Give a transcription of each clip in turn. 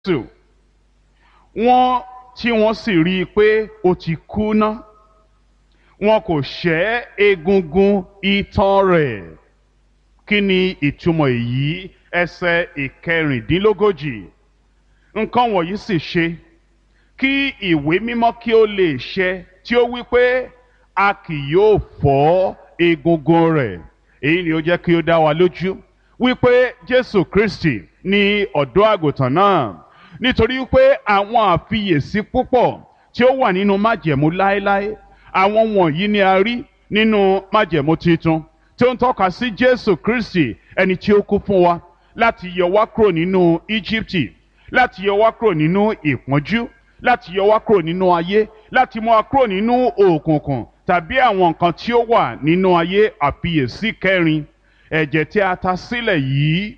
jésù wọ́n tí wọ́n sì rí i pé ó ti kú ná wọn kò ṣẹ́ egungun itan rẹ̀ kí ni ìtumọ̀ èyí ẹsẹ̀ ìkẹrìndínlógójì nǹkan wọ̀nyí sì ṣe kí ìwé mímọ́ kí ó lè ṣẹ tí ó wí pé a kì yóò fọ́ egungun rẹ̀ èyí ni ó jẹ́ kí ó dá wa lójú wípé jésù kristi ni ọ̀dọ́ àgùntàn náà nítorí pé àwọn àfiyèsí púpọ̀ tí ó wà nínú májẹ̀mú láéláé àwọn wọ̀nyí ni a rí nínú májẹ̀mú tuntun tí ó ń tọ́ka sí jésù kristi ẹni tí ó kú fún wa láti yọ wá kúrò nínú íjíbítì láti yọ wá kúrò nínú ìpọ́njú láti yọ wá kúrò nínú ayé láti mú wa kúrò nínú òkùnkùn tàbí àwọn nǹkan tí ó wà nínú ayé àfiyèsí kẹrin ẹ̀jẹ̀ tí a ta sílẹ̀ yìí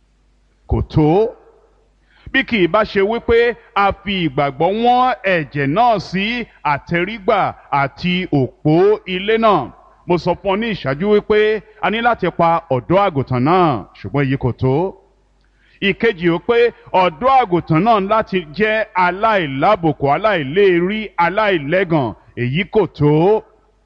kò tó bí kì í bá ṣe wípé a fi ìgbàgbọ́ wọ́n ẹ̀jẹ̀ náà sí àtẹrígbà àti òpó ilé náà mo sọ fún ọ ní ìṣáájú wípé a ní láti pa ọ̀dọ́ àgùntàn náà ṣùgbọ́n èyí kò tó ìkejì ó pé ọ̀dọ́ àgùntàn náà láti jẹ́ aláìlábòkù aláìléèrí aláìlẹ́gàn èyí kò tó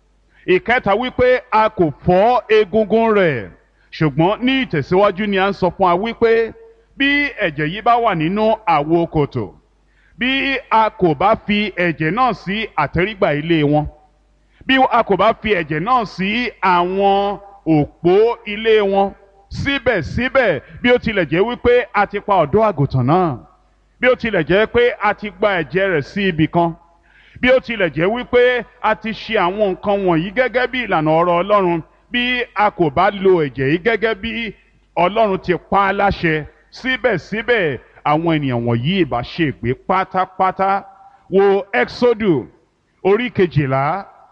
ìkẹta wípé a kò fọ́ egungun rẹ̀ ṣùgbọ́n ní ìtẹ̀síwájú ni a ń sọ fún wa wípé bí ẹ̀jẹ̀ yìí bá wà nínú àwo kòtò bí a kò bá fi ẹ̀jẹ̀ náà sí àtẹ́rígbà ilé wọn bí a kò bá fi ẹ̀jẹ̀ náà sí àwọn òpó ilé wọn síbẹ̀síbẹ̀ bí ó tilẹ̀ jẹ́ wípé a ti pa ọ̀dọ́ àgùntàn náà bí ó tilẹ̀ jẹ́ pé a ti gba ẹ̀jẹ̀ rẹ̀ sí ibì kan bí ó tilẹ̀ jẹ́ wípé a ti ṣe àwọn nǹkan wọ̀nyí gẹ́gẹ́ bí ìlànà ọ̀rọ̀ Ọlọ́run bí a kò bá lo ẹ̀jẹ̀ yìí gẹ́gẹ́ bí Ọlọ́run ti pa á láṣẹ síbẹ̀síbẹ̀ àwọn ènìyàn wọ̀nyí ìbá ṣègbé pátápátá wo Exodus orí kejìlá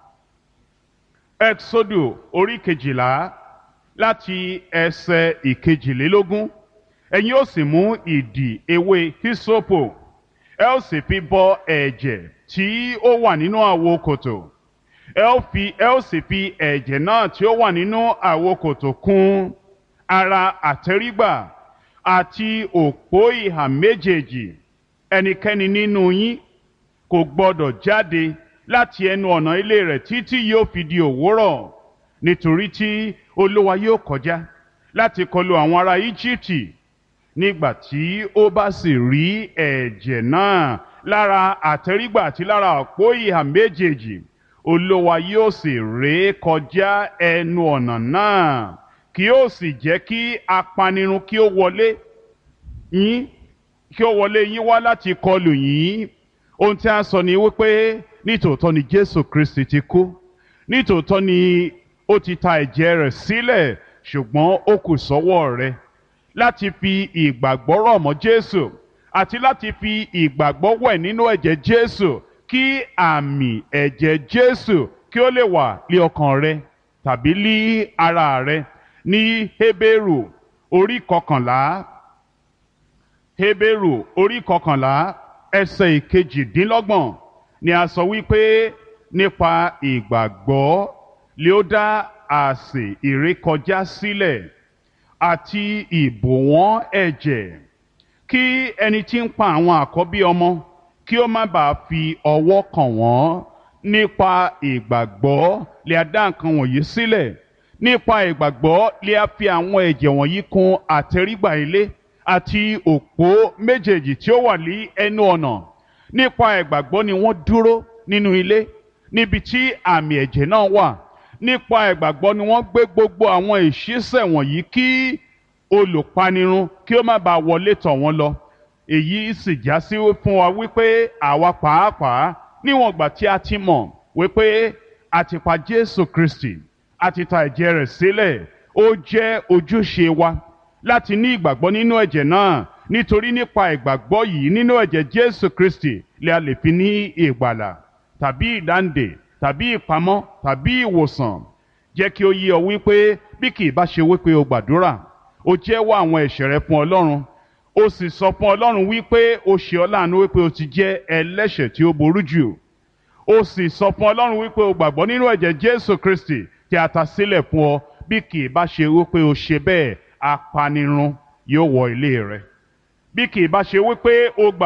Exodus orí kejìlá láti ẹsẹ̀ ìkejìlélógún ẹ̀yin ó sì mú ìdì ewé hisopo ẹ ó sì fi bọ ẹ̀jẹ̀ tí ó wà nínú àwo kòtò ẹ ó fi ẹ ó sì fi ẹ̀jẹ̀ náà tí ó wà nínú àwo kòtò kùn ara àtẹ́rígbà àti òpó ìhà méjèèjì ẹnikẹ́ni nínú yín kò gbọdọ̀ jáde láti ẹnu ọ̀nà ilé rẹ̀ títí yóò fi di òwúrọ̀ nítorí tí olúwa yóò kọjá láti kọlu àwọn ará íjíbítì nígbà tí ó bá sì rí ẹ̀jẹ̀ náà lára àtẹ́rígbà àti lára òpó ìhà méjèèjì olúwa yóò sì ré kọjá ẹnu ọ̀nà náà kí ó sì jẹ́ kí apanirun kí ó wọlé yín kí ó wọlé yín wá láti kọlù yín ohun tí a sọ ni wípé nítòótọ́ ni jésù kristi ti kú nítòótọ́ ni ó ti ta ẹ̀jẹ̀ rẹ̀ sílẹ̀ ṣùgbọ́n ó kù sọ́wọ́ rẹ láti fi ìgbàgbọ́ rọ̀ mọ́ jésù àti láti fi ìgbàgbọ́ wẹ̀ nínú ẹ̀jẹ̀ jésù kí àmì ẹ̀jẹ̀ jésù kí ó lè wà lé ọkàn rẹ tàbí lé ara rẹ ní hébérù orí kọkànlá hébérù orí kọkànlá ẹsẹ̀ ìkejìdínlọ́gbọ̀n ni a sọ wípé nípa ìgbàgbọ́ lé ó dá àsè ìrékọjá sílẹ̀ àti ìbòwọ́n ẹ̀jẹ̀ kí ẹni tí ń pa àwọn àkọ́bí ọmọ kí ó má bàa fi ọwọ́ kàn wọ́n nípa ìgbàgbọ́ lè a dá nǹkan wọ̀nyí sílẹ̀ nípa ìgbàgbọ́ lè a fi àwọn ẹ̀jẹ̀ wọ̀nyí kùn àtẹrígbà ilé àti òpó méjèèjì tí ó wà ní ẹnu ọ̀nà nípa ìgbàgbọ́ ni wọ́n dúró nínú ilé níbi tí àmì ẹ̀jẹ̀ náà wà nípa ìgbàgbọ́ ni wọ́n gbé gbogbo àwọn ìṣísẹ̀ wọ̀nyí kí olùpanirun kí ó má bàa wọlé tọ̀ wọ́n lọ èyí sì já sí fún wa wípé àwa pàápàá níwọ̀n ìgbà tí a ti mọ̀ wípé a ti pa Jésù Kristi a ti ta ẹ̀jẹ̀ rẹ̀ sílẹ̀ ó jẹ́ ojúṣe wa láti ní ìgbàgbọ́ nínú ẹ̀jẹ̀ náà nítorí nípa ìgbàgbọ́ yìí nínú ẹ̀jẹ̀ Jésù Kristi lè a lè fi ní ìgbàlà tàbí ìdáǹdè tàbí ìpamọ́ tàbí ìwòsàn jẹ́ kí ó yé ọ wípé bí kì í bá ṣe wípé o gbàdúrà o jẹ́wọ́ àwọn ẹ̀ṣẹ̀ rẹ fún Ọlọ́run o sì sọ fún Ọlọ́run wípé o ṣe ọ́ láàánú wípé o ti jẹ́ ẹlẹ́ṣẹ̀ tí ó burú jù o sì sọ fún Ọlọ́run wípé o gbàgbọ́ nínú ẹ̀jẹ̀ Jésù Kristi tí a ta sílẹ̀ fún ọ bí kì í bá ṣe wípé o ṣe bẹ́ẹ̀ apanirun yóò wọ ilé rẹ bí kì í bá ṣe wípé o gbà